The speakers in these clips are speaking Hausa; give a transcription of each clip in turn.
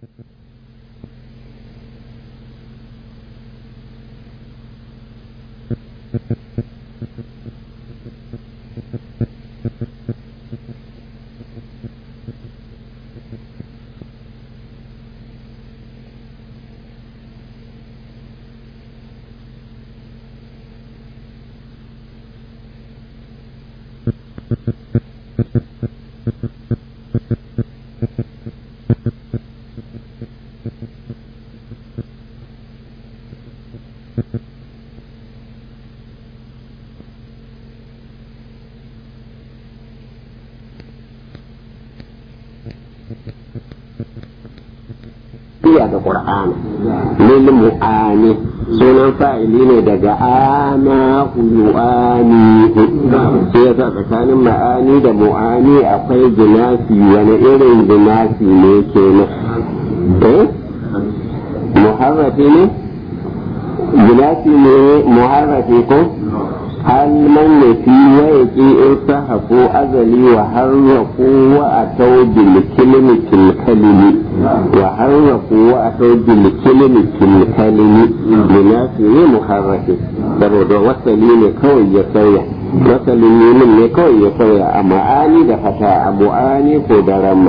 iya ga Qur'ani lil mu'ani sunan fa'ili ne daga ana yu'ani sai yasa tsakanin ma'ani da mu'ani akwai jinasi wani irin jinasi ne kenan eh muharrafi ne jinasi ne muharrafi ko هل من في ويقي ارتهقوا أزلي وحرقوا وأتوا بالكلمة الكلم وحرقوا وأتوا بالكلمة الكلم بناسه محرك saboda wasali ne kawai ya sauya wasalin nemin ne kawai ya sauya a ma'ani da fata a mu'ani ko da ramma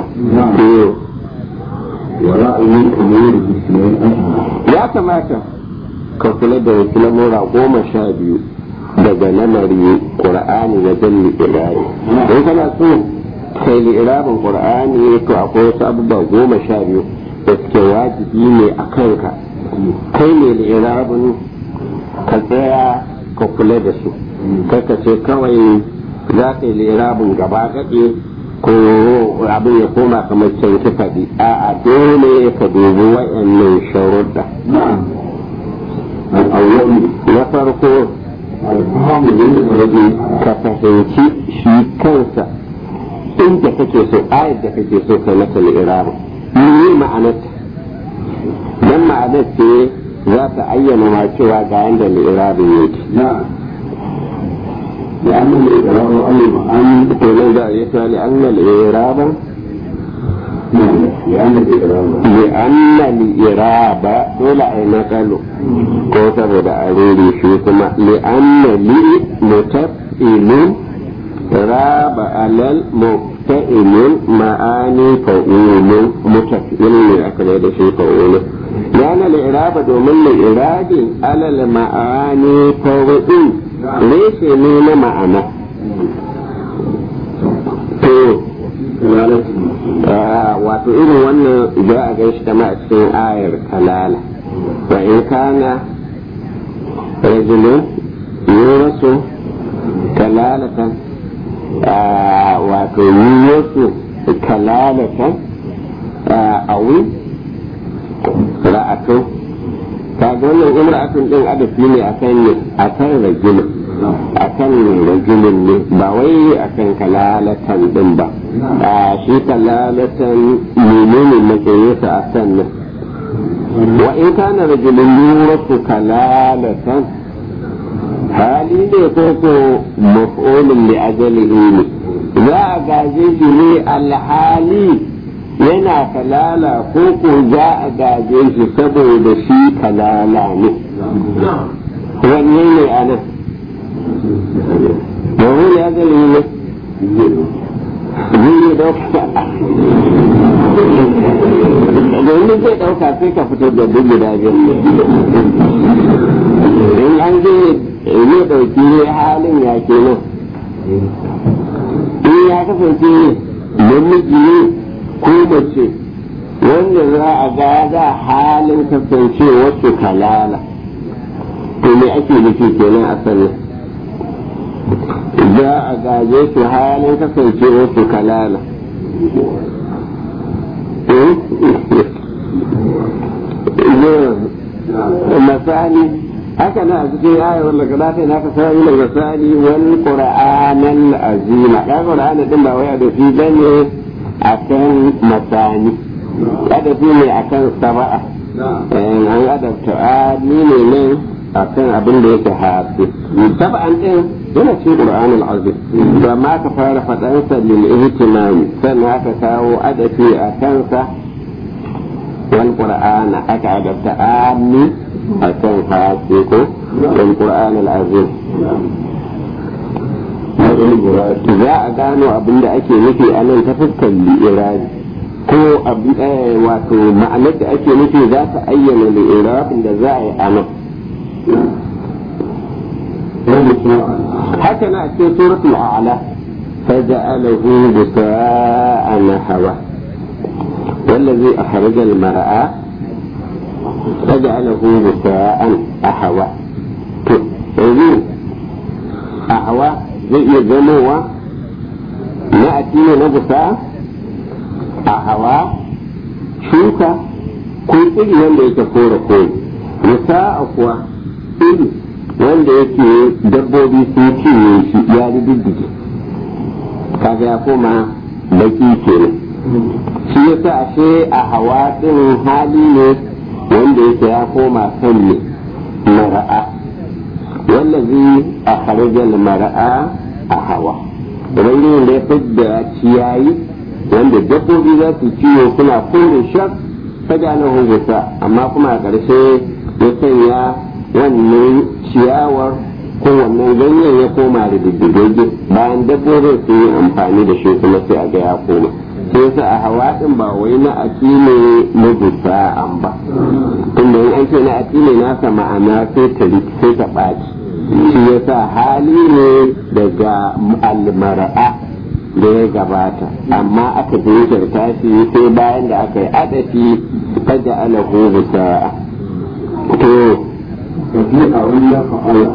ya kamata ka kula da wasu lamura goma sha biyu daga lamari qur'ani wajen li'irabi in kana so kai li'irabin qur'ani to akwai wasu abubuwa goma sha biyu da suke wajibi ne a kanka kai ne li'irabin ka tsaya ka kula da su kaka ce kawai za ka yi li'irabin gaba gaɗe ko abin ya koma kamar can ki faɗi a'a dole ka dubi wa'annan sharuɗa na farko ka fahimci shi kansa inda kake so ayar da kake so kai mata li'irabu ni ma'anarta dan ma'anar ce za ta ayyana ma cewa ga yanda li'irabin yake لأن الإعراب المعاني لأن الإعراب لأن الإعراب لأن الإعراب دول أين قالوا كوتا بدا أريد شو كما لأن لي متفئل راب على المفتئل معاني فؤول متفئل لأكل هذا شيء فؤول لأن الإعراب دومن الإعراب على المعاني فؤول ليس من معنى wato irin wannan za a gan shi kama a cikin ayar kalala wa in kana rajulun yurasu kalalatan wato yurasu kalalatan awi ra'atu ta ga wannan imra'atun din adafi ne akan ne akan rajulun akan rajulun ne ba wai akan kalalatan din ba a shi kalalatan menene matsayinsa a sannan wa in kana rajulun yurasu kalalatan hali ne ko ko maf'ulun li ajalihi ne za a gaje shi ne alhali yana kalala ko ko za a gaje shi saboda shi kalala ne wanne ne a nan maf'ulun li ajalihi ne zai dauka domin zai dauka sai ka fitar da duk guda biyu in an zai ne dauki ne halin ya ke nan in ya kasance namiji ne ko mace wanda za a gada halin kasance wasu kalala to me ake nufi kenan a sanin za a gaje su halin kasance wasu kalala masani haka na a cikin ayar wanda ka ta na ka sami da masani wal qur'anal azima ka qur'ana din ba wai da fi bane akan masani kada fi ne akan saba'a an adabta ni ne nan akan abin da yake hafi sab'an din yana cikin Qur'an al-Azim to amma ka fara faɗan sa lil ihtimami sannan aka kawo adafi a kansa wal qur'ana aka adabta ami akan hasi ko wal qur'an al azim za a gano abin da ake nufi a nan ta fuskar li'irabi ko wato ma'anar da ake nufi za ta ayyana li'irabin da za a yi a nan haka na a cikin suratul a'la فجعله بساء نحوه والذي أخرج المرأة فجعله بساء أحوى yanzu a hawa zai iya zamowa na addini na busa a hawa shuka ko iri wanda yake kore kore busa a kuwa iri wanda yake dabbobi sun cinye shi ya diddige kaga ya koma baki kenan shi yasa ashe a hawa din hali ne wanda yake ya koma kan ne mara'a wallazi a kharajar mara'a a hawa ubangijin da ya fidda ciyayi wanda dabbobi za su ciwo suna kore shak ta na hungusa amma kuma a ƙarshe ya sanya wannan ciyawar ko wannan ganyen ya koma da diddigagge bayan dabbobin sun yi amfani da shi kuma sai a ga ya koma sai yasa a hawa din ba wai na aki ne na dusa an ba tunda in an ce na aki ne nasa ma'ana sai ta sai ta ɓaci shi yasa hali ne daga almara'a da ya gabata amma aka jinkirta shi sai bayan da aka yi adafi faja alahu bisa to tafiya wanda fa'ala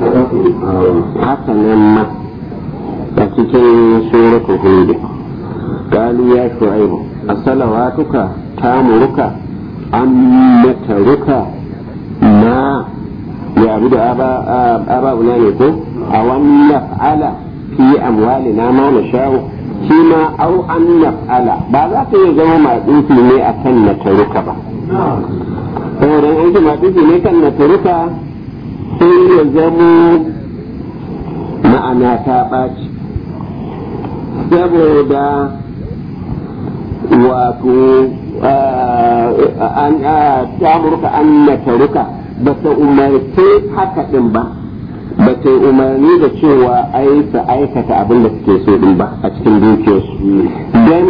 haka nan ma a cikin suratu hudu قالوا يا شعيب الصلواتك تامرك أن نترك ما يعبد آباؤنا نكون أو أن نفعل في أموالنا ما نشاء فيما أو أن نفعل بعد ذلك يزوم ما يقول ne akan na taruka ba saboda an ji masu ne kan na taruka sai ya zamo ma'ana ta ɓaci saboda wato an tamurka an na taruka ba ta umarce haka din ba ba ta umarni da cewa ai su aikata abin da suke so din ba a cikin dukiyarsu don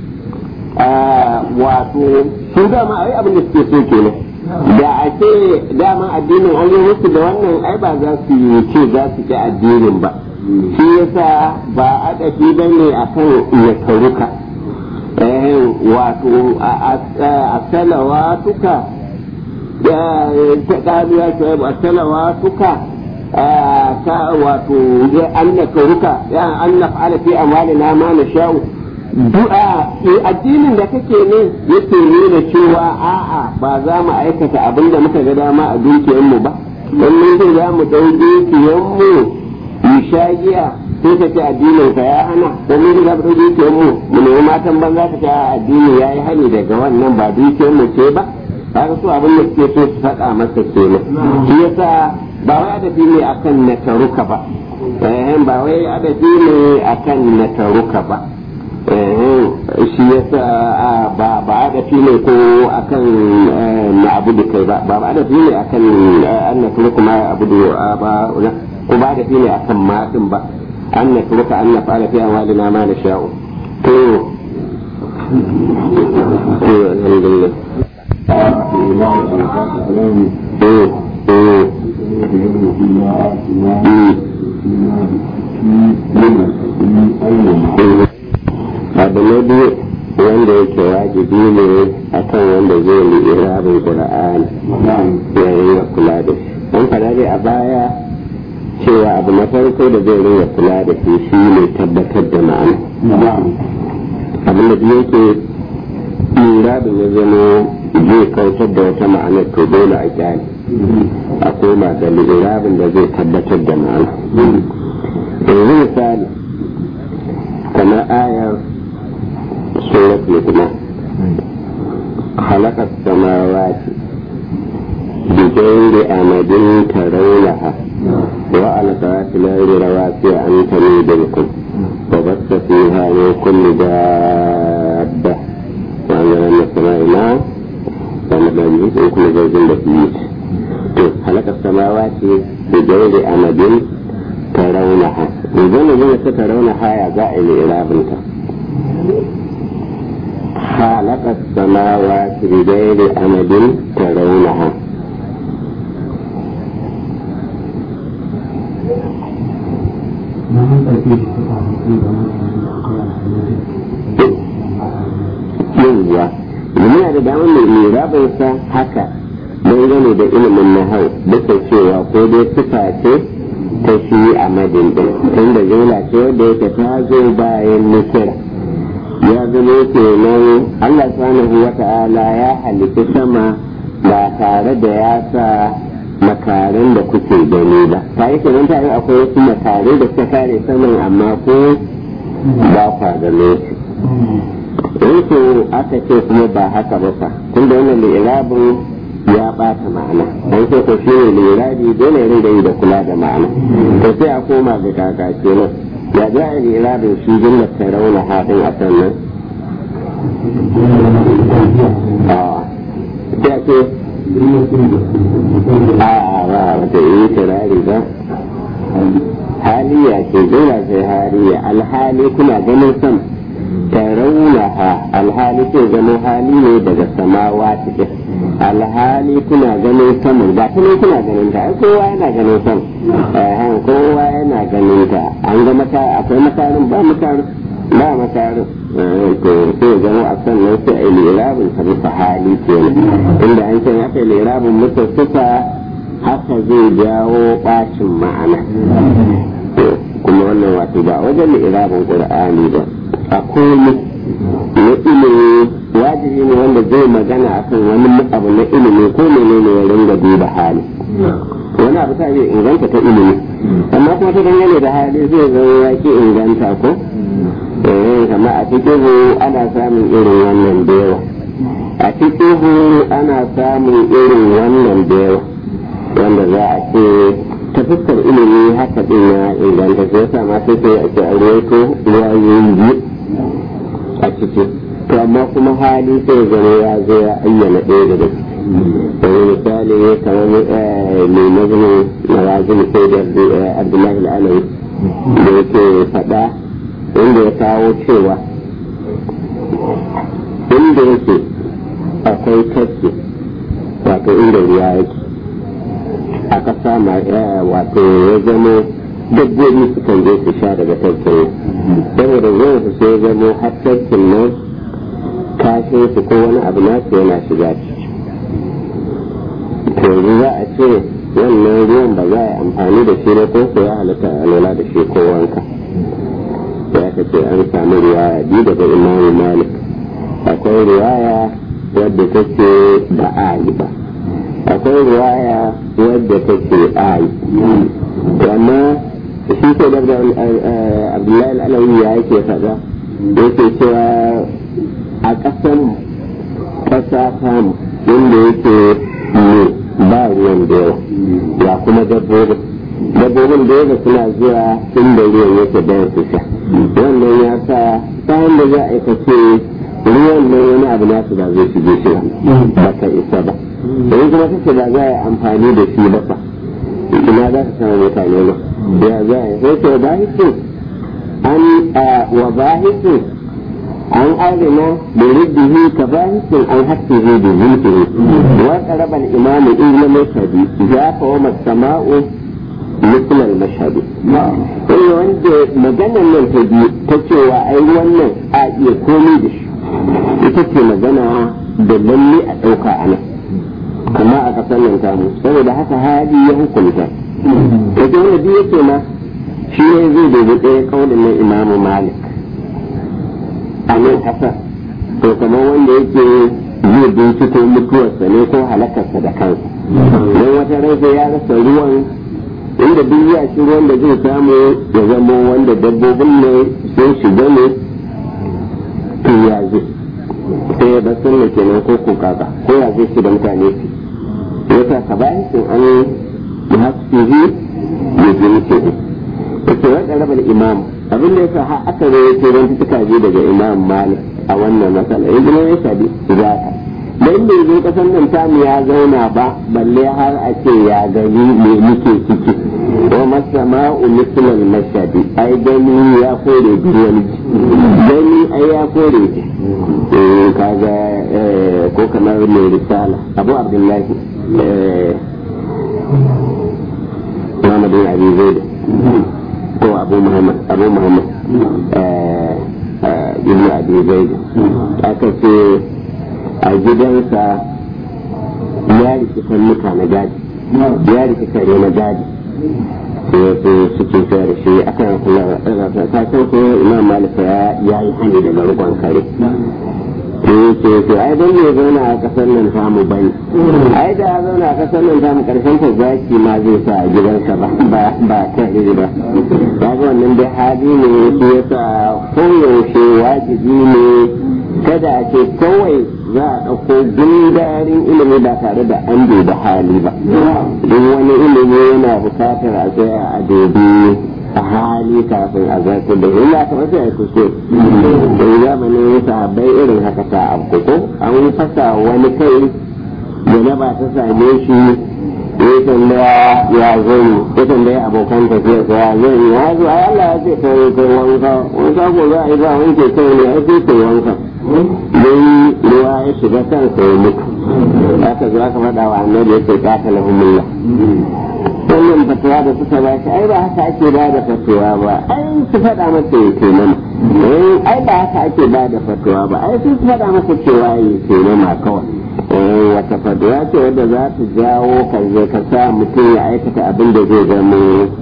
wato sun dama ai abin da suke so kenan da a ce dama addinin an yi musu da wannan ai ba za su ce za su ki addinin ba shi yasa ba adafi ba ne a kan ya karuka wato a salawatuka ta ƙalu ya ce a salawatuka ta wato an na karuka an na fa'ala fi amalina ma na sha'u du'a addinin da kake ne yake nuna cewa a'a ba za mu aikata abin da muka ga dama a dukiyarmu ba don mun ce za mu ɗau dukiyarmu mu sha giya sai ka ce addinin ka ya hana ko mun ga da dukiyar mu mu nemi matan banza ka ce addini ya yi hani daga wannan ba dukiyar mu ce ba kaga su abin da suke so su faɗa masa kenan shi yasa ba wai adabi ne akan na taruka ba eh ba wai adabi ne akan na taruka ba eh shi yasa ba ba adabi ne ko akan na abudu kai ba ba adabi ne akan an na taruka ma abudu ba ko ba da ne akan matin ba an na turuka an na fara fi amalina ma na sha'u to to alhamdulillah abu na biyu wanda yake wajibi ne akan wanda zai yi irabin qur'ani yayin ya kula da shi an fara dai a baya cewa abu na farko da zai rinka kula da shi shi ne tabbatar da ma'ana abin da yake lura da ya zama zai kautar da wata ma'ana to dole a kyale a koma da lirabin da zai tabbatar da ma'ana yanzu misali kamar ayar surat lukman خلق السماوات بغير أمد ترونها وألقى في الأرض رواسي أن تميد بكم وبث فيها من كل دابة وأنزل من السماء ماء zamani in kuma zaujin da fiye to halakar samawa ce da gairi amadin ta raunaha idan ne zai ta raunaha ya za a yi irabinta halakar samawa ce da gairi amadin ta raunaha yawwa muna da damar mai irabinsa haka dangane da ilimin nahau duka cewa ko dai sifa ce ta shi a madin din tunda jumla ce wadda yake ta zo bayan nukira ya zama kenan Allah subhanahu wa ta'ala ya halitta sama ba tare da ya sa makarin da kuke gani ba ta yi kenan ta yi akwai wasu makarai da suka kare saman amma ko ba kwa gane su in ko aka ce kuma ba haka ba fa tunda wannan da irabin ya bata ma'ana an ce ko shi ne lirabi dole ya rinda yi da kula da ma'ana to sai a koma ga kaka kenan ya za a lirabin shi jumlar ta rauna haɗin a sannan sai a ce a a ba wata yi turari ba haliya ce jumla ce haliya alhali kuna ganin sama tarawunaha alhali ce zama hali ne daga samawa cikin alhali kuna ganin saman ba ta kuna ganin ta kowa yana ganin sam kowa yana ganin ta an ga mata akwai matarin ba matarin ba matarin to sai zama a sannan sai a yi lirabin ta bisa hali kenan inda an ce aka yi lirabin mutu suka haka zai jawo bacin ma'ana kuma wannan wato ba wajen lirabin qur'ani ba a komi na ilimi wajibi ne wanda zai magana akan wani abu na ilimi ko menene ya ringa duba hali wani abu ta zai inganta ta ilimi amma kuma ta dangane da hali zai zama ya ke inganta ko eh kama a cikin ana samun irin wannan da yawa a cikin ana samun irin wannan da yawa wanda za a ce ta fuskar ilimi haka din ya inganta sai yasa ma sai sai a ce a ruwaito ruwayoyi biyu a ciki to amma kuma hali sai zama ya zo ya ayyana ɗaya daga ciki wani misali kamar mai nazarin marazin sai da abdullahi al'alawi da yake faɗa inda ya kawo cewa inda yake akwai tafki wato inda ruwa yake a ƙasa wato ya zama dabbobi sukan je su sha daga tafkin saboda zuwan su sai zamo har tafkin nan kashin su ko wani abu nasu yana shiga ciki to za a ce wannan ruwan ba za a yi amfani da shi ba ko ko ya halatta a lura da shi ko wanka ya ka ce an samu riwaya biyu daga imamu malik akwai riwaya wadda take ba a yi ba akwai riwaya wadda take a yi amma shi ko da abdullahi al'alawi ya yake faɗa yake cewa a ƙasan ƙasa samu inda yake ne ba ruwan da yawa ya kuma dabbobin dabbobin da yawa suna zuwa inda ruwan yake don su sha wannan ya sa bayan da za a aikace ruwan nan wani abu nasu ba zai shige shi ba ka isa ba yanzu kuma kace ba za a yi amfani da shi ba fa ina za ka samu mutane ba ya za a sai ce bahisu an wa bahisu an arina da riddihi ka bahisu an hassihi da zulfihi wa qaraba al-imam ibn mashhadi ya fa wa sama'u مثل المشهد sai wanda maganan nan ta biyu ta cewa ai wannan a iya komai da shi ita ce magana da lalle a ɗauka a nan amma a ƙasar nan samu saboda haka hali ya hukunta da wanda biyu yake ma shi ne zai dubi ɗaya kaulin na imamu malik a nan ƙasar to kamar wanda yake zai binciko mutuwarsa ne ko halakarsa da kansa don wata rai ya rasa ruwan inda duk ya shi ruwan da zai samu ya zama wanda dabbobin ne sun shiga ne to ya zai sai ya bar sunna kenan ko ko kaka ko ya zai shi da mutane su yasa ka bayan sun an yi haskihi ya ji muke ne yake wadda rabar imam abin da yasa har aka zai yake don tuka je daga imam malik a wannan matsala ya zama ya shaɗi zaka dan bai zo kasan nan tamu ya zauna ba balle har a ce ya gani me muke ciki wa masama'u mislal mashadi ai gani ya kore wani gani ai ya kore eh kaga ko kamar mai risala abu abdullahi Muhammad bin Abi Zaid ko Abu Muhammad Abu Muhammad ibn Abi Zaid aka ce a gidansa ya rike sannuka na gadi ya rike kare na gadi sai su suke sayar shi akan kula ta san ko Imam Malik ya yi hani daga rukun kare eh ce ce ai dan ne zauna a kasar nan samu bane ai da ya zauna a kasar nan samu karshen ta zaki ma zai sa a gidansa ba ba ba kare ba kaga wannan dai hali ne shi yasa koyaushe wajibi ne kada a ce kawai za a ɗauko gundarin ilimi ba tare da an duba hali ba duk wani ilimi yana bukatar a tsaya a dubi a hali kafin a zarta da illa ta wasu ya kuso da zamanin sahabbai irin haka ta abu ko an fasa wani kai da na ba ta same shi ya tambaya ya zai ya tambaya abokan tafiya sa ya zai ya zo ai Allah ya ce kai kai wanka wanka ko za a yi ba wanke kai ne ai sai kai wanka dai ruwa ya shiga kansa ya mutu aka zo aka faɗa wa annabi ya ce qatalahumullah wannan fatuwa da suka ba shi ai ba haka ake ba da fatuwa ba ai su faɗa masa ya ke nama ai ba haka ake ba da fatuwa ba ai sun faɗa masa cewa ya ke nama kawai wata fatuwa ce wadda za ta jawo ka je ka sa mutum ya aikata abin da zai zama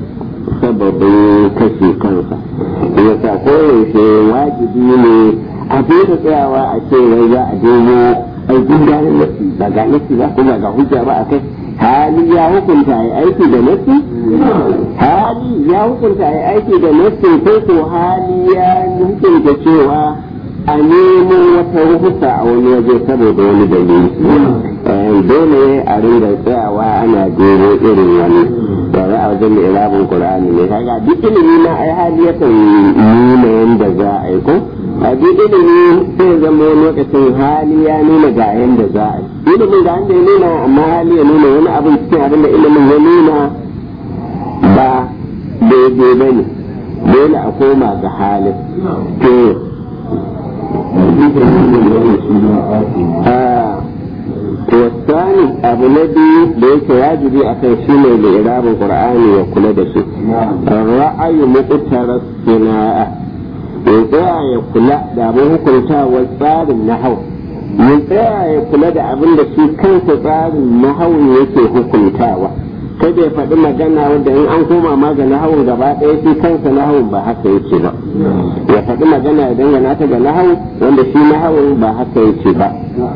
sababin kashe kansa ya sa koyaushe wajibi ne a da tsayawa a ce wai za a domo aikin ganin nasi ba ga nasi ba kuma ga hujja ba a kai hali ya hukunta ya aiki da nasi hali ya hukunta ya aiki da nasi ko ko hali ya hukunta cewa a nemo wata ruhusa a wani waje saboda wani dalili dole a rinda tsayawa ana gero irin wani da za a wajen irabin qur'ani ne kaga duk ilimi na ai hali yakan nuna yanda za a yi ko a duk ilimi sai zama lokacin hali ya nuna ga yanda za a yi ilimin ga yanda ya nuna amma hali ya nuna wani abin cikin abin da ilimin ya nuna ba daidai ba ne dole a koma ga halin to والثاني أبو نبي ليس واجبي أكن شنو لإعراب القرآن يقول دسو الرأي مقتر الصناعة يطيع يقول دا أبو هكذا والصار النحو يطيع يقول دا أبو نبي كان صار النحو يكي hukuntawa kada ya faɗi magana wanda in an koma ma ga nahawun gaba ɗaya shi kansa nahawun ba haka yake ba ya faɗi magana ya dangana ta ga nahawun wanda shi nahawun ba haka yake ba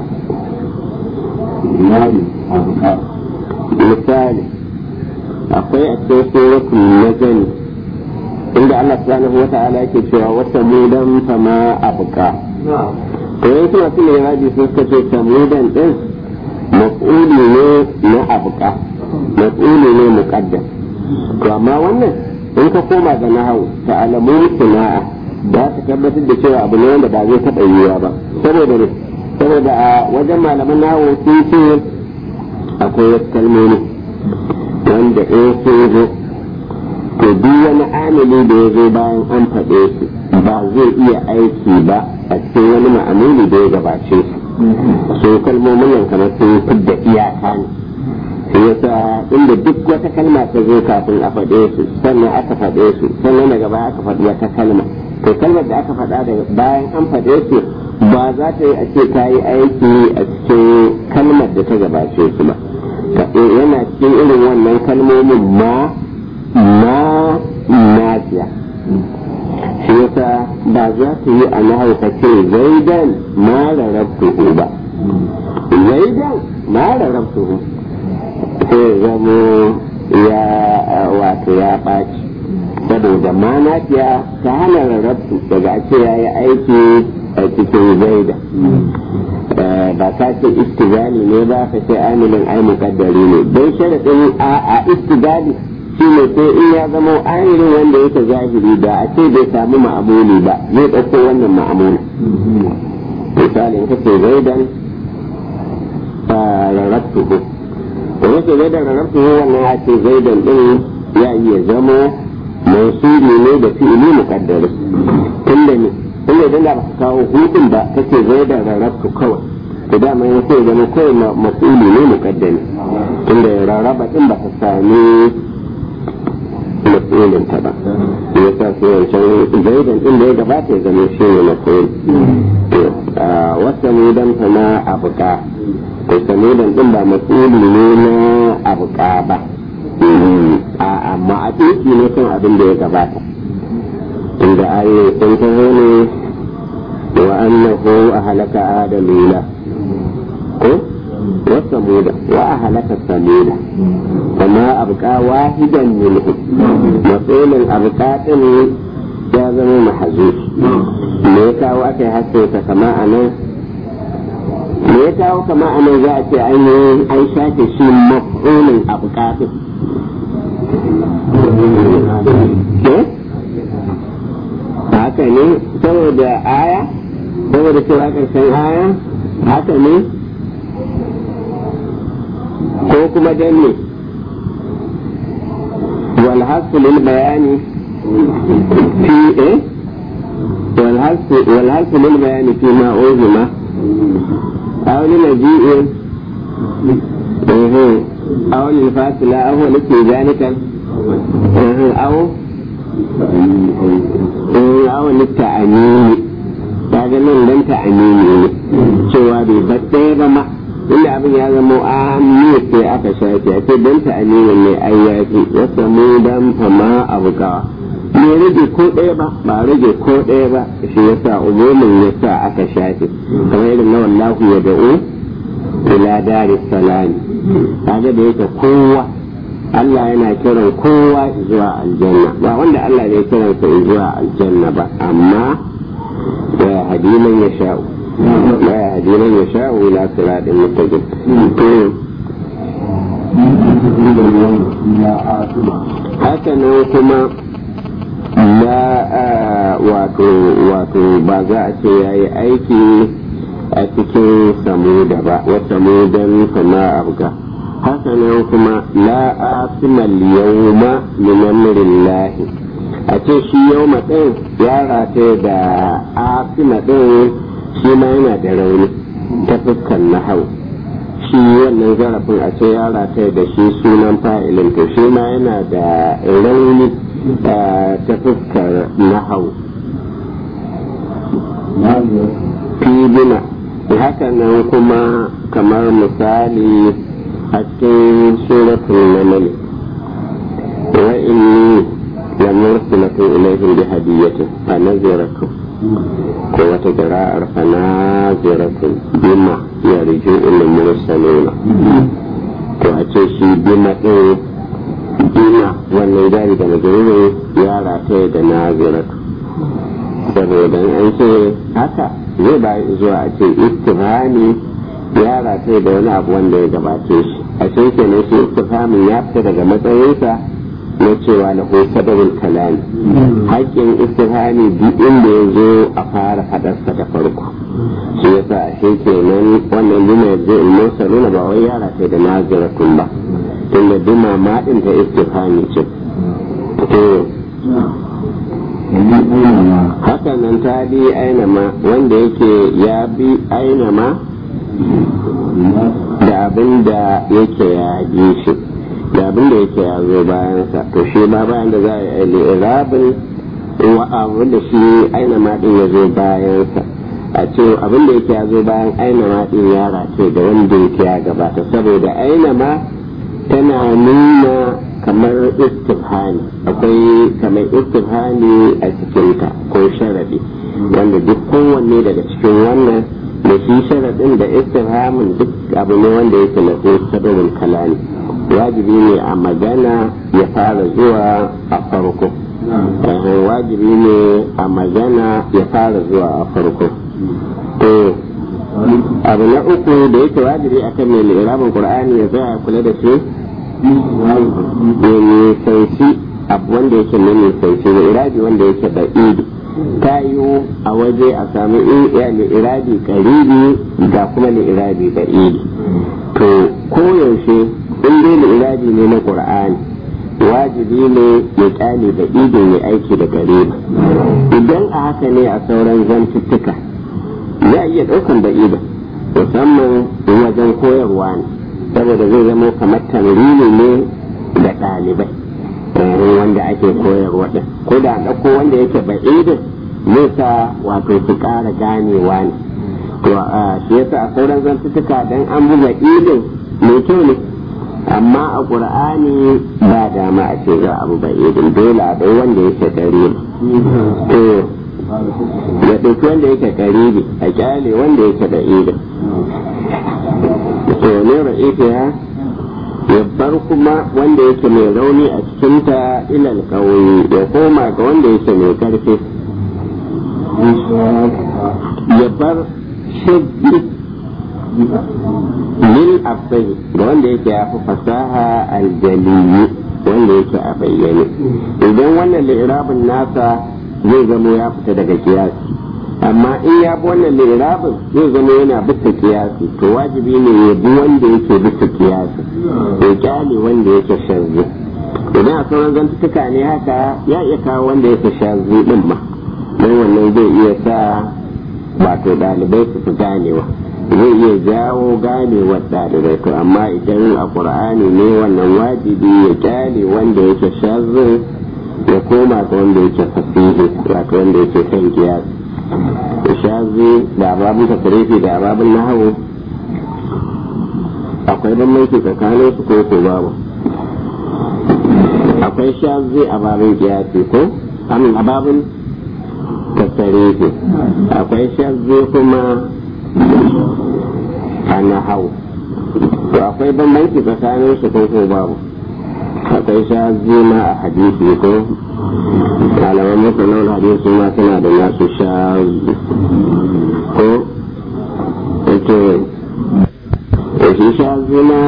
misali akwai a cikin suratul najm inda Allah subhanahu wata'ala yake cewa wata mudan fama abuka to yanzu wasu ne raji sun suka ce samudan din maf'uli ne na abuka maf'uli ne muqaddam to amma wannan in ka koma ga nahawu ta'alamu sana'a ba ta tabbatar da cewa abu ne wanda ba zai taɓa yiwuwa ba saboda ne saboda a wajen malaman nawo sun ce akwai wasu kalmomi wanda in sun zo to duk wani amili da ya zo bayan an faɗe su ba zai iya aiki ba a cikin wani ma'amuli da ya gabace su su kalmomin nan kamar sun fidda iyaka ne shi yasa inda duk wata kalma ta zo kafin a faɗe su sannan aka faɗe su sannan daga baya aka faɗi wata kalma to kalmar da aka faɗa daga bayan an faɗe su ba za ta yi a ce ta yi aiki a cikin kalmar da ta gabace su ba yana cikin irin wannan kalmomin ma ma nafiya shi yasa ba za ta yi a nahau ka ce zaidan ma rarrabtuhu ba zaidan ma rarrabtuhu sai zamo ya wato ya ɓaci saboda ma nafiya ta hana rarrabtu daga ce ya yi aiki a cikin zaida ba ka ce istigali ne ba ka ce amilin ai mukaddari ne don sharaɗin a istigali shi ne sai in ya zama amilin wanda yake zahiri da a ce bai samu ma'amuli ba zai ɗauko wannan ma'amuli misali in ka ce zaidan rarrabtuhu da yake zaidan rarrabtuhu wannan ya ce zaidan din ya iya zama mausuli ne da fi'ili muqaddari tunda ne tunda idan da baka kawo hudun ba kace zaidan rarrabtu kawai to dama ya sai zama kawai mas'uli ne muqaddari tunda rarraba din ba ta sami mas'ulin ta ba ya sa sai wancan zaidan din da ya gabata ya zama shi ne mas'ul wata mudan ta na abuka to samudan din ba mas'uli ne na abuka ba amma a tsinki ne kan abin da ya gabata inda ayoyi sun taho ne wa annahu a halaka adalila ko وثمود وأهلك ثمود فما أبقى واحدا منهم مسؤول أبقى ya zama mahazuf me ya kawo aka yi haske kama a nan me ya kawo kama a nan za a ce an yi an shafe shi maf'ulin abu kafin haka ne saboda aya saboda cewa ƙarshen aya haka ne ko kuma dan ne والحث للبيان في ايه والحث والحث للبيان فيما أوزم أو لمجيء إيه أو للفاصلة أو ذلك أو أو للتأمين kaga nan dan ta'amini ne cewa bai batte ba ma inda abin ya zama amini sai aka shafe a ce dan ta'amini ne ai ya ce wata mu dan fama abu kawa bai rage ko ɗaya ba ba rage ko ɗaya ba shi yasa umumin yasa aka shafe kamar irin na wallahu ya da'u ila dari salami kaga da yake kowa Allah yana kiran kowa zuwa aljanna ba wanda Allah ne kiransa zuwa aljanna ba amma ya hadi man ya sha'u ya hadi man ya sha'u ila siratin mustaqim haka nan kuma ya wato wato ba za a ce ya yi aiki a cikin samuda ba wata samudan kama abga haka nan kuma la asimal yawma min amrillahi a ce shi yawma din ya rata da asima din shi ma yana da rauni ta fuskan nahau shi wannan zarafin a ce ya rata da shi sunan fa'ilin to shi ma yana da rauni ta fuskar nahau fibina haka nan kuma kamar misali a cikin suratul namal wa inni la mursilatu ilayhim bi hadiyatin fa naziratu ko wata qira'ar fa naziratu bima yarju ila mursaluna to a ce shi bima din bima wannan jari da majalisa ya rataye da naziratu saboda an ce haka zai ba zuwa a ce istifhami ya rataye da wani abu wanda ya gabace shi a ce kenan shi istifhamin ya fita daga matsayinsa na cewa na sadawul kalami haƙƙin istifhami duk inda ya zo a fara faɗarsa da farko shi yasa a shi kenan wannan bima yanzu in musa nuna ba wai ya rataye da naziratun ba tunda bima ma ɗin ta istifhami ce haka nan ta bi ainama wanda yake ya bi ainama da abin da yake ya bi shi da abin da yake ya zo bayansa to shi ba bayan da za a yi irabin wa abu da shi ainama din ya zo bayansa a ce abin da yake ya zo bayan ainama din ya race da wanda yake ya gabata saboda ainama tana nuna kamar istifhani akwai kamar istifhani a cikinta ko sharadi wanda duk kowanne daga cikin wannan da shi sharadin da istifhamin duk abu ne wanda yake na sababin kalani wajibi ne a magana ya fara zuwa a farko wajibi ne a magana ya fara zuwa a farko to abu na uku da yake wajibi akan mai lirabin qur'ani ya tsaya kula da shi da nisanci abu wanda yake na nisanci da irabi wanda yake da idi ta yi a waje a sami irabi karibi ga kuma irabi da idi to koyaushe in dai irabi ne na qur'ani wajibi ne ya kyale da idin ya aiki da gare idan a haka ne a sauran zantuttuka za a iya ɗaukan da idin musamman wajen koyarwa ne saboda zai zama kamar tamrini ne da ɗalibai wanda ake koyarwa ɗin ko da ɗauko wanda yake ba idin nesa wato su ƙara ganewa ne to shi yasa a sauran zantuttuka dan an buga idin mai kyau ne amma a ƙur'ani ba dama a ce za a buga idin dole a ɗau wanda yake ƙaribi to ya ɗauki wanda yake ƙaribi a kyale wanda yake da idin to ne ra'ifiya ya bar kuma wanda yake mai rauni a cikinta ilal ƙauye ya koma ga wanda yake mai ƙarfi ya bar shaggi lil afsai da wanda yake ya fi fasaha aljaliyi wanda yake a bayyane idan wannan lirabin nasa zai zamo ya fita daga kiyasi amma in ya bi wannan lirabin zai zama yana bisa kiyasi to wajibi ne ya bi wanda yake bisa kiyasi ya kyale wanda yake shazzi idan a sauran zantuka ne haka ya iya kawo wanda yake shazzi din ma don wannan zai iya sa wato ɗalibai su fi ganewa zai iya jawo ganewar ɗalibai to amma idan a ƙur'ani ne wannan wajibi ya kyale wanda yake shazin ya koma ga wanda yake fasihi wato wanda yake kan kiyasi shazi da ababin tasirifi da ababin nahawu akwai bambanci tsakanin su ko ko babu akwai shazi a babin kiyasi ko amin a babin tasirifi akwai shazi kuma a nahawu to akwai bambanci tsakanin su ko ko babu akwai shazi ma a hadisi ko malaman masanan hadisi ma suna da nasu shazi ko ake shi shazi na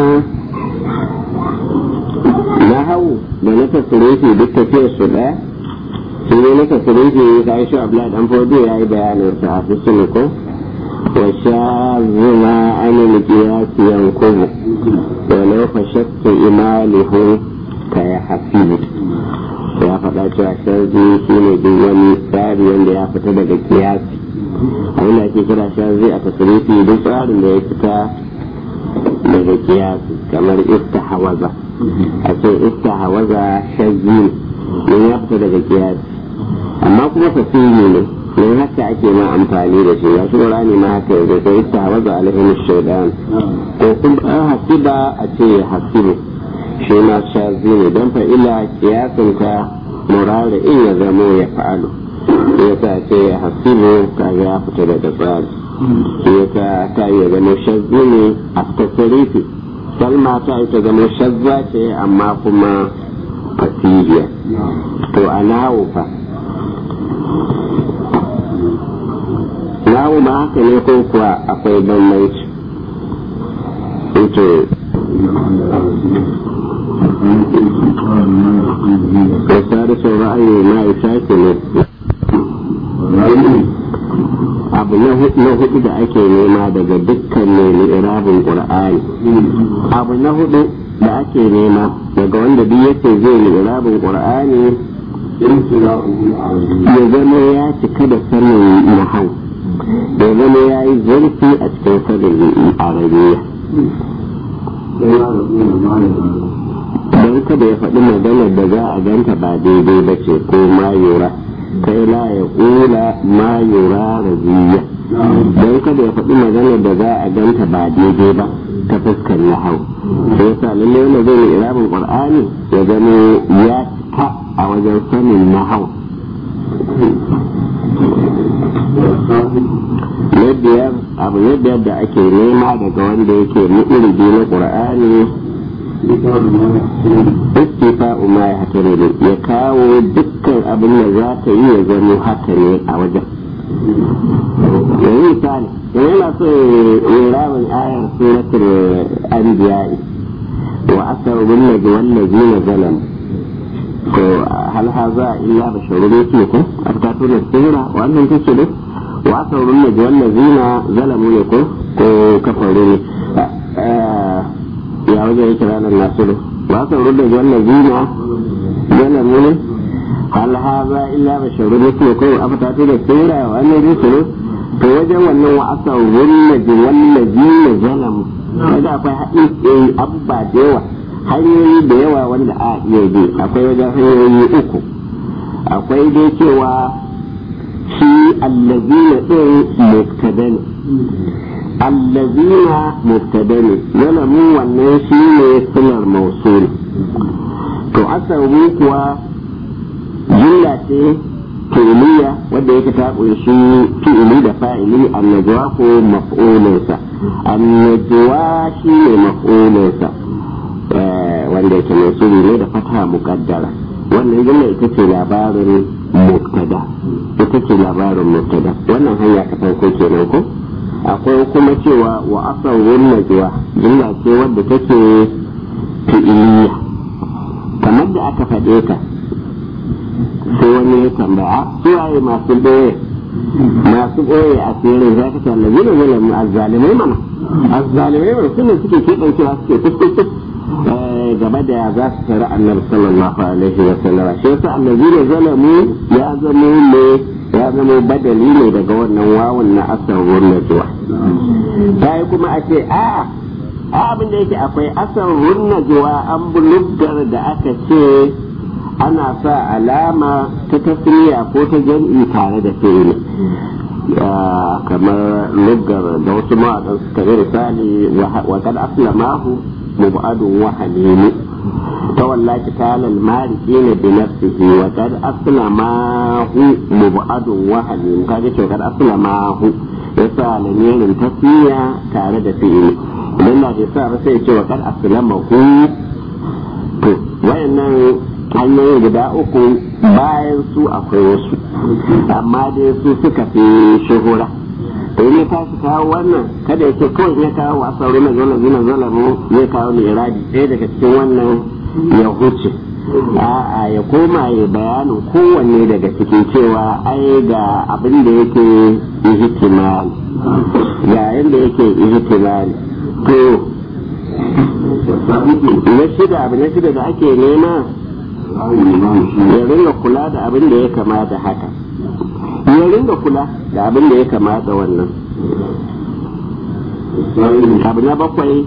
na hau da na tasirifi duk tafiyar su ɗaya shi ne na tasirifi ka yi shi abla dan fodo ya yi bayanin sa a fisini ko wa shazi ma ana likiyasi yankubu wa lau fashakta imalihu ka ya hasibu ya faɗa cewa sharzi shi ne duk wani tsari wanda ya fita daga kiyasi abin da ake kira sharzi a tasirifi duk tsarin da ya fita daga kiyasi kamar hawaza a ce hawaza sharzi ne ya fita daga kiyasi amma kuma fasiri ne don haka ake ma amfani da shi ya shi ne ma haka yanzu ko istahawaza alaihi shaidan ko kuma hasiba a ce hasibu shi ma shazi ne don fa'ila kiyasinka murari in ya zamo ya fa'alu ya sa ce ya hasibu kaga ya fita daga tsari ya ta ta yi zama shazzi ne a tasirifi salma ta yi ta zama shazza ce amma kuma fasiliya to a nawo fa nawo ma haka ne ko kuwa akwai bambanci ito وسادس الرأي ما يشاكل abu na hudu da ake nema daga dukkan mai irabin qur'ani abu na hudu da ake nema daga wanda duk yake zai yi irabin qur'ani ya zama ya cika da sanin nahau ya zama ya yi zurfi a cikin sanin arabiya don kada ya faɗi maganar da za a ganta ba daidai ba ce ko mayura kai la ya ƙula mayura raziya don kada ya faɗi maganar da za a ganta ba daidai ba ta fuskar nahau sai yasa lallai wanda zai yi irabin qur'ani ya zama ya cika a wajen sanin nahau na biyar abu na biyar da ake nema daga wanda yake mu'uridi na qur'ani istifa'u ma ya hatare ne ya kawo dukkan abin da za ta yi ya zama haka ne a wajen yanzu misali da yana so ya ramin ayar suratul anbiya'i wa asar bin nabi wallazi na zalam to hal haza illa basharun yake ko aftatuna sirra wannan kace dai wa asar bin nabi wallazi na zalamu ne ko ko kafaru ne wajen yake ranar nasiru ba sa rudda wannan zina yana muni hal haza illa basharu mutum ko afata ta da tsira wa annan rusulu to wajen wannan wa asa wunna ji wallazi na zalamu kaga akwai haɗin abba da yawa hanyoyi da yawa wanda a iya bi akwai wajen hanyoyi uku akwai dai cewa shi allazina din mubtada ne allazina mubtada ne zalamu wannan shi ne sunar mausul to asabu kuwa jumla ce fi'iliya wadda yake ta kunshi fi'ili da fa'ili annajwa ko maf'ulinsa annajwa shi ne maf'ulinsa wanda yake mausuli ne da fata muqaddara wannan jumla ita ce labarin mubtada ita ce labarin mubtada wannan hanya ta farko kenan ko akwai kuma cewa wa asarun najwa jumla ce wadda take fi'iliya kamar da aka faɗe ta sai wani ya tambaya su waye masu ɓoye masu ɓoye a tsirin za ka ce allazi ne zalamu azzalimai mana azzalimai mana suna suke keɓancewa suke kuskus gaba da ya za su tare annabi sallallahu alaihi wa sallam shi yasa allazi ne zalamu ya zamo ne ya zamo badali ne daga wannan wawun na asarwar najuwa ta yi kuma a ce a abin da yake akwai asarwar najuwa an buluggar da aka ce ana sa alama ta tasiriya ko ta jam'i tare da fi'ili kamar luggar da wasu mawaƙan suka yi misali wa kad aslamahu mubadun wa halimu ta wallaki talal mariki ne bi nafsihi wa kad aslamahu mubadun wa halimu kaga ce kad aslamahu yasa lamirin tasiriya tare da fi'ili idan da sa ba sai ce wa kad aslamahu to wayannan hanyoyi guda uku bayan su akwai wasu amma dai su suka fi shuhura to ne ta shi kawo wannan kada ya ce kawai ya kawo wasu aure na zola zina zola mu zai kawo ne iradi ɗaya daga cikin wannan ya huce a'a ya koma ya bayanin kowanne daga cikin cewa ai ga abin da yake ihtimali ga yadda yake ihtimali to na shida abu na shida da ake nema ya ringa kula da abin da ya kama da haka ya ringa kula da abin da ya kama da wannan abu na bakwai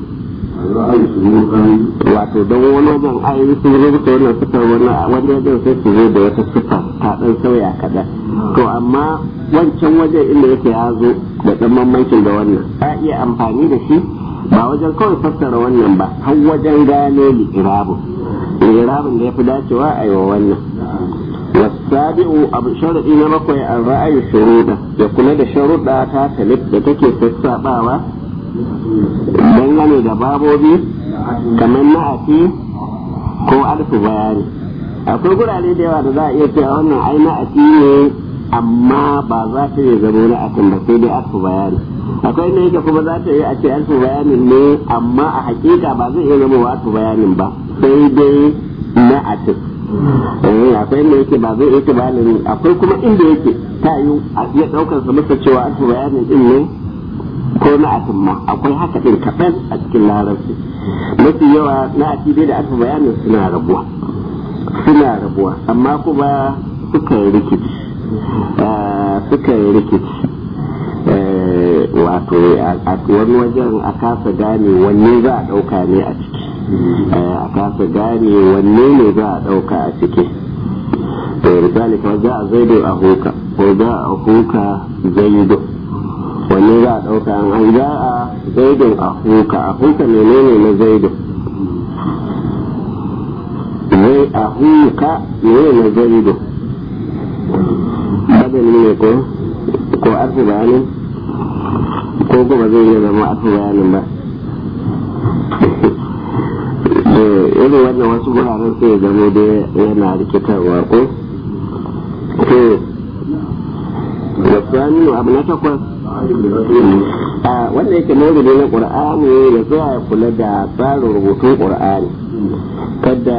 wato don wani wajen ayoyi sun rubuta wannan sifar wani wani wajen sai su zo da wata sifa ta dan sauya kaɗan to amma wancan wajen inda yake ya zo da ɗan mamancin da wannan a iya amfani da shi ba wajen kawai fassara wannan ba har wajen gane li'irabun irabin da ya fi dacewa a yi wa wannan wasabi'u abu sharaɗi na bakwai an ra'ayi shuruɗa ya kula da sharuɗa ta talib da take sassaɓawa dangane da babobi kamar na'afi ko alfu bayani akwai gurare da yawa da za a iya cewa wannan ai na'afi ne amma ba za ta yi zama na'afin ba sai dai alfu bayani akwai ne yake kuma za ta yi a ce alfu bayanin ne amma a hakika ba zai iya zama alfu bayanin ba sai dai na atin akwai inda yake ba zai yake bayanin akwai kuma inda yake ta yi a iya daukar sa masa cewa alfu bayanin din ne ko na atin ma akwai haka din kaɗan a cikin larabci mafi yawa na ati dai da alfu bayanin suna rabuwa suna rabuwa amma kuma suka yi rikici suka yi rikici wato a wani wajen a kasa gane wanne za a ɗauka ne a ciki a kasa gane wanne ne za a ɗauka a ciki to misali kawai za a zaido a huka ko za a huka zaido wanne za a ɗauka an za a zaidon a huka a huka menene na zaido zai a huka menene na zaido badali ne ko ko arfi bayanin ko kuma zai iya zama arfi bayanin ba irin wannan wasu guraren sai zama da yana rikitarwa ko to wasu abu na takwas wanda yake maulidi na ƙur'ani ya tsaya ya kula da tsarin rubutun ƙur'ani kada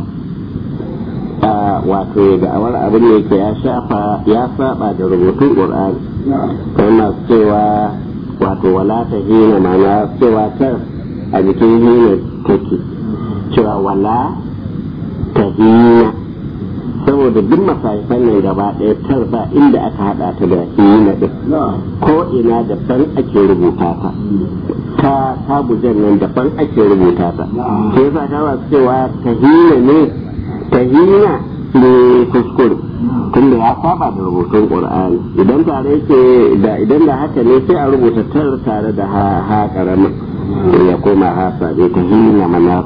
wato ya da'awar abin da yake ya shafa ya saba da rubutun ƙur'ani kai masu cewa wato wala ta hina mana cewa tar a jikin hina take cewa wala ta hina saboda duk masarifan nan gaba ɗaya tar ba inda aka haɗa ta da hina ɗin ko ina daban ake rubuta ta ta tabujan nan daban ake rubuta ta ke yasa ta ba cewa ta hina ne ta hina ne kuskure tunda ya saba da rubutun qur'ani idan tare yake da idan da haka ne sai a rubuta tar tare da ha ha karama ya koma ha sabe ta hina mana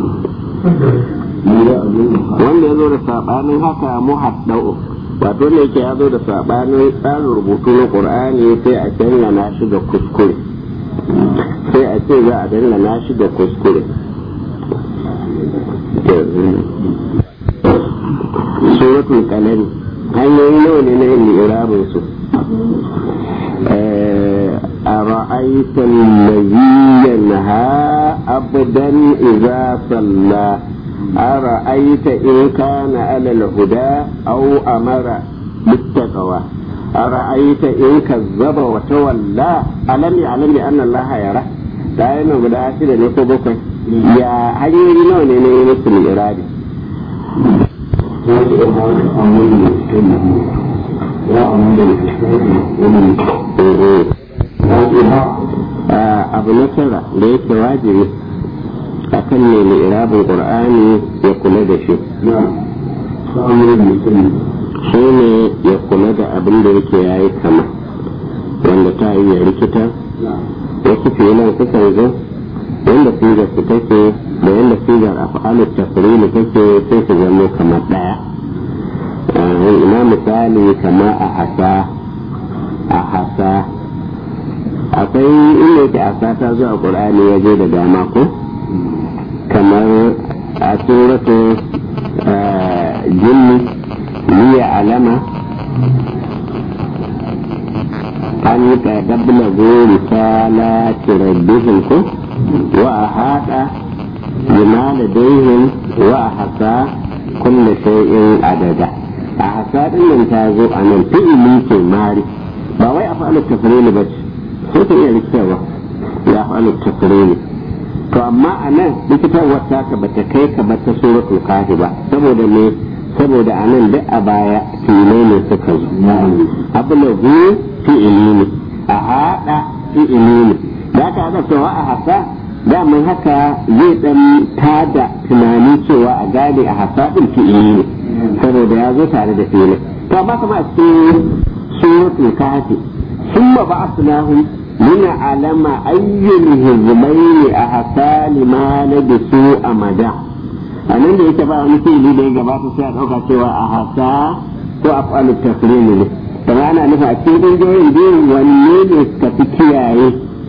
wanda ya zo da sabanin haka muhaddau wato ne yake ya zo da sabanin tsarin rubutu na qur'ani sai a dangana shi da kuskure sai a ce za a dangana shi da kuskure suratul kalami hanyoyi nawa ne na yin irabin su أرأيت الذي ينهى عبدا إذا صلى أرأيت إن كان على الهدى أو أمر بالتقوى أرأيت إن كذب وتولى ألم يعلم أن الله يرى لا ينو بدا أشد نكو يا هل يرينو نيني مثل الإرادة abu na tara da yake wajibi a kan ne mai irabin ƙur'ani ya kula da shi shi ne ya kula da abin da yake ya yi kama wanda ta yi ya rikita wasu filan sukan zo wanda sigar su take da yadda sigar a fa'alar tafirili take sai su zama kamar ɗaya ina misali kama a hasa a hasa akwai inda yake asa ta zuwa ƙur'ani ya je da dama ko kamar a suratu jinni liya alama an yi ƙaƙabla gori sala rabbihim ko wa a haɗa bima da daihin wa a hasa kulle shay'in adada a hasa ɗin nan ta zo a nan fi'ili ke mari ba wai a fa'alar tafrili ba ce sai ta iya rikitarwa ya fa'alar tafrili to amma a nan likitarwar taka bata kai ka bata suratul kafi ba saboda me saboda a nan duk a baya filai ne suka zo abulagu fi'ili ne a haɗa fi'ili ne da ka ga cewa a hasa daman haka zai dan tada tunani cewa a gane a hasa din fi'ili ne saboda ya zo tare da filai to amma kuma a cikin suratul kafi ثم بعثناهم لنعلم أي الهزمين أحسى لما لبسوا أمدا anan da yake ba wani fili da ya gabata sai a ɗauka cewa a hasa ko a falu tafrimi ne kuma ana nufa a cikin ɗingoyin biyu wanne ne suka fi kiyaye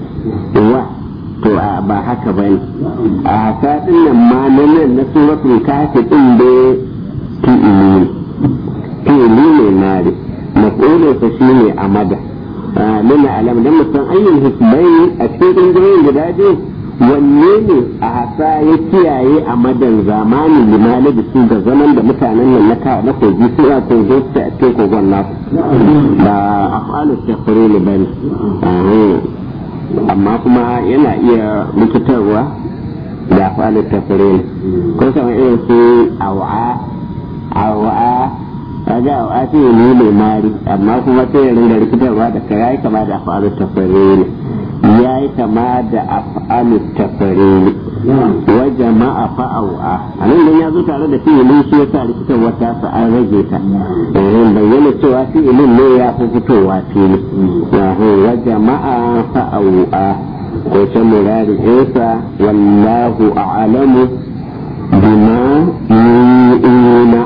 wa to ba haka ba ne a hasa ɗin nan ma na nan na suratul kafi ɗin da fi'ili fi'ili ne mari maƙulinsa shi ne amada nuna alam dan musan ayyul hisbaini a cikin ƙungiyoyin guda biyu wanne ne a hasa ya kiyaye a madan zamanin limani da su ga zaman da mutanen nan na na kogi su a kogo su a cikin kogon nasu ba a falu tafure ne ba ne amma kuma yana iya likitarwa da falu tafure ne ko sama irin su awa awa kaga a ake ne mai mari amma kuma sai ya ringa rikitarwa da ka yayi kama da af'alu tafari ne yayi kama da af'alu tafari ne wa jama'a fa'awa anan dan ya zo tare da fi'ilin shi yasa rikitarwa ta sa an rage ta eh bayyana cewa fi'ilin ne ya fi fitowa fili wa jama'a fa'awa ko can murari isa wallahu a'lamu bima yu'ina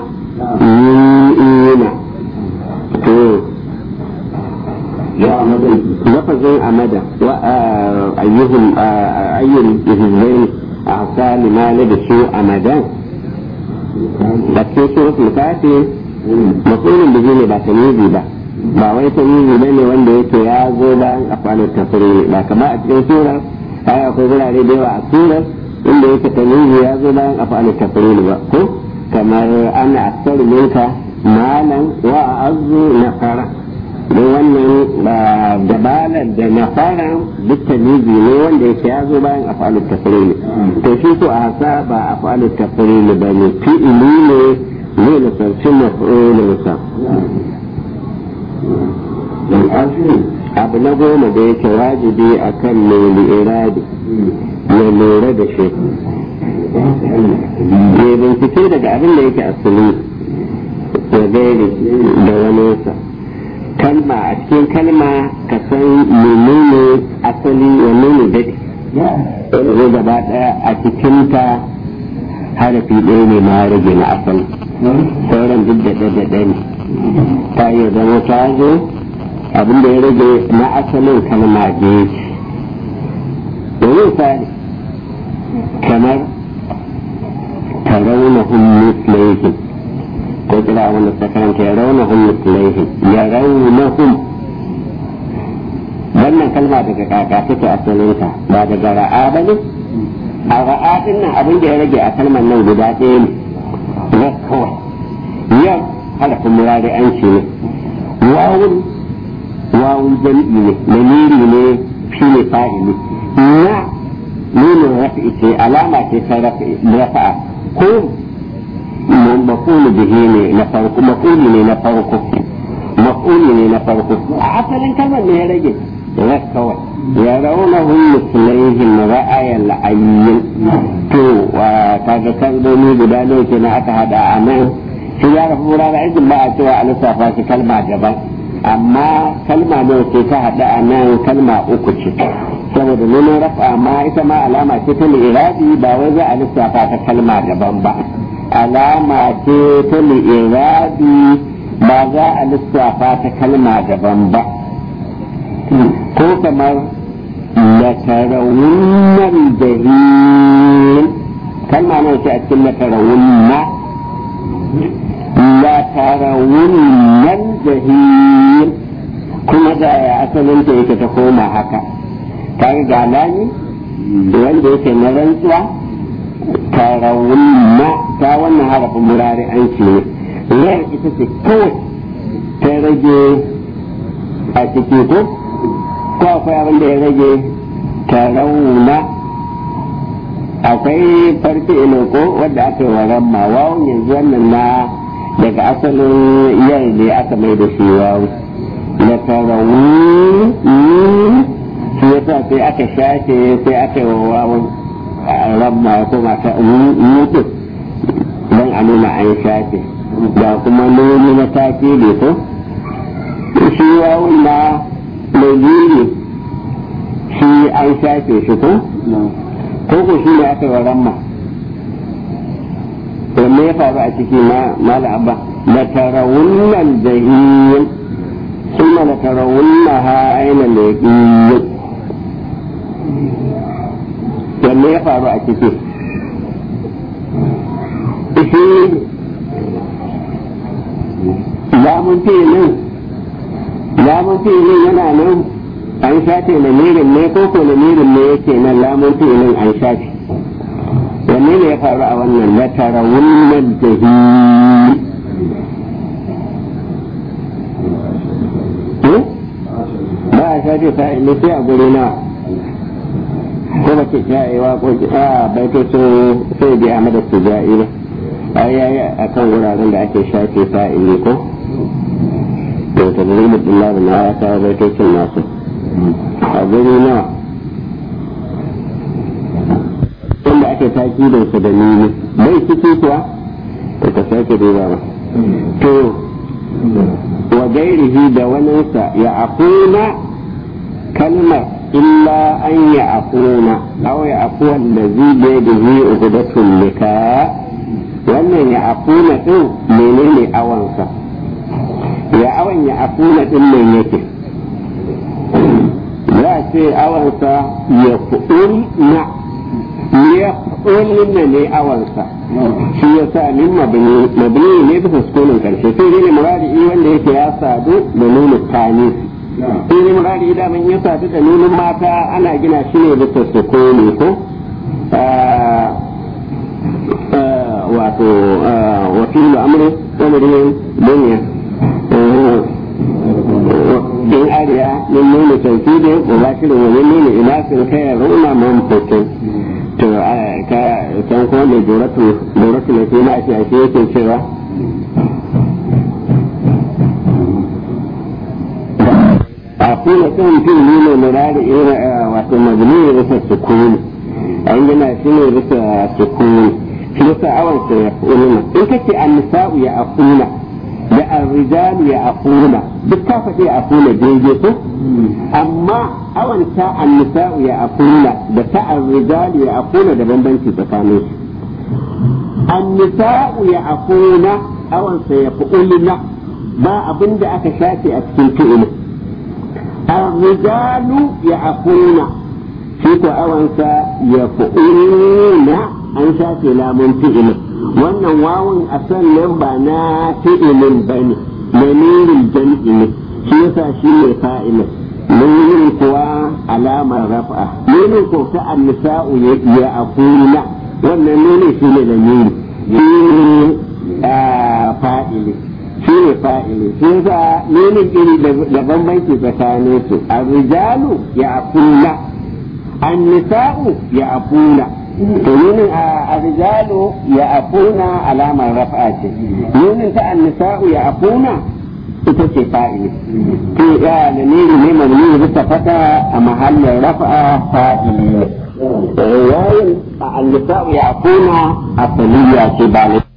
yu'ina to يا مدن lafazin amada wa ayyuhum ayyul hizbain a'sa lima labishu amadan da ke suratul kafi mafulun da ne ba tamizi ba ba wai tamizi ba ne wanda yake ya zo bayan afalin tafsiri ba kama a cikin surar ai akwai wurare da yawa a surar inda yake tamizi ya zo bayan afalin tafsiri ba ko kamar ana aksaru minka malan wa azu nafara don wannan dabalar da na fara duk tamizi ne wanda yake ya zo bayan afalu tafrili to shi ko a hasa ba afalu tafrili ba ne fi'ili ne ne na sarci maf'ulinsa abu na goma da yake wajibi a kan mai iradi ya lura da shi ya bincike daga abin da yake asali da gairi da wani kalma a cikin kalma ka san menene asali wanne ne daɗi yanzu gaba ɗaya a cikinta harafi ɗaya ne ma rage na asali sauran duk da ɗaya ne ta iya zama ta zo abin da ya rage na asalin kalma biyu domin misali kamar taraunahum mislaihim ko kira wanda ta karanta ya raunahum mislaihim ya raunahum wannan kalma daga kaka take asalinta ba daga ra'a ba ne a ra'a din nan abin da ya rage a kalmar nan guda ɗaya ne ya kawai yau halafin murari an ce ne wawun wawun jam'i ne lamiri ne shi ne fa'ili na nunin rafi ce alama ce ta rafa'a ko mafulu bihi ne na farko mafuli ne na farko mafuli ne na farko a asalin kalmar ne ya rage ya kawai ya rauna hun musulaihin ra'ayan la'ayyin to kaga kalmomi guda nawa ke na aka hada a nan shi ya rafi wurare aikin ba a cewa a lissafa shi kalma daban amma kalma nawa ce ta hada a nan kalma uku ce saboda nuna rafa amma ita ma alama ce ta li'irabi ba wai za a lissafa ta kalma daban ba alama ce ta li'irabi ba za a lissafa ta kalma daban ba ko kamar latarawunnan jahil kalma nawa ce a cikin latarawunna latarawunnan jahil kuma da ya asalin ta yake ta koma haka kaga ga lani wanda yake na rantsuwa tarawunna ta wannan harafin murari an ce ne ran ita ce kawai ta rage a ciki ko ko akwai abin da ya rage tarawuna akwai farce ilo ko wadda aka yi wa ramma wawun yanzu wannan na daga asalin yar ne aka mai da shi wawu da tarawun shi yasa sai aka shafe sai aka yi wa wawun ramma ko mata mutu don a nuna an shafe da kuma nuni na take ne ko shi wawun na mai shi an shafe shi ko ko ko shi ne aka yi wa ramma wanne ya faru a ciki ma mala abba la tarawunnal jahil thumma la tarawunnaha ayna al-yaqin wanne ya faru a ciki shi lamun filin lamun filin yana nan an shafe lamirin ne ko ko lamirin ne yake nan lamun filin an shafe wanne ne ya faru a wannan la tarawunnal jahil ba a shafe fa'ili sai a guri na ko ba ke shayewa ko a baitocin sai bi a madar tuja'i ne ai yayi a kan wuraren da ake shafe fa'ili ko to ta zuri mutum labin na ya kawo baitocin nasu a guri nawa wanda ake taki da su da nini bai ciki kuwa to ka sake duba ba to wa gairihi da waninsa ya afuna kalmar illa an ya afuna aw ya afuwa da zibe da zi ugudatun nika wannan ya afuna din menene awansa ya awan ya afuna din ne yake za a ce awansa ya fu'ul na ya fu'ul ne awansa shi ya sa min mabni ne bisa sukunin karshe sai dai ne muradi wanda yake ya sadu da nuna tanis sai dai muradi da man ya sadu da nunin mata ana gina shi ne bisa sukuni ko wato wakilu amri amrin dunya min nuna tawkidin mubashirin wa min nuna inasin kai runa manfukin to ka san ko ne doratu doratu ne kuma ake ake yake cewa a kuma kan fili ne murari irin wato mabni ne bisa sukuni an gina shi ne bisa sukuni shi yasa awan sa ya fuluna in kace an-nisa'u ya afuna da ar-rijalu ya afuna duk ka faɗi ya afuna daidai ko amma awan ta an-nisa'u ya afuna da ta ar-rijalu ya afuna da bambanci tsakanin su an-nisa'u ya afuna awan sa ya fuluna ba abinda aka shafe a cikin fi'ilin الرجال يعفون في أوانسا يفعلون أن شافي لا منفئل وأن واو أسل بنا فئل بني منير الجمع shi yasa shi ne fa'ila nunin kuwa alamar rafa nunin ko ta annisa'u ya afuna wannan nunin shi ne da nuni shi ne fa'ili shi ne fa'ili shi yasa nunin iri da bambanci tsakanin su arrijalu ya afuna annisa'u ya afuna to nunin arrijalu ya afuna alamar rafa ce nunin ta annisa'u ya afuna ita ce fa'ili to ya da niri ne mamni bisa fata a mahallin rafa fa'ili yayin a annisa'u ya afuna a ce ba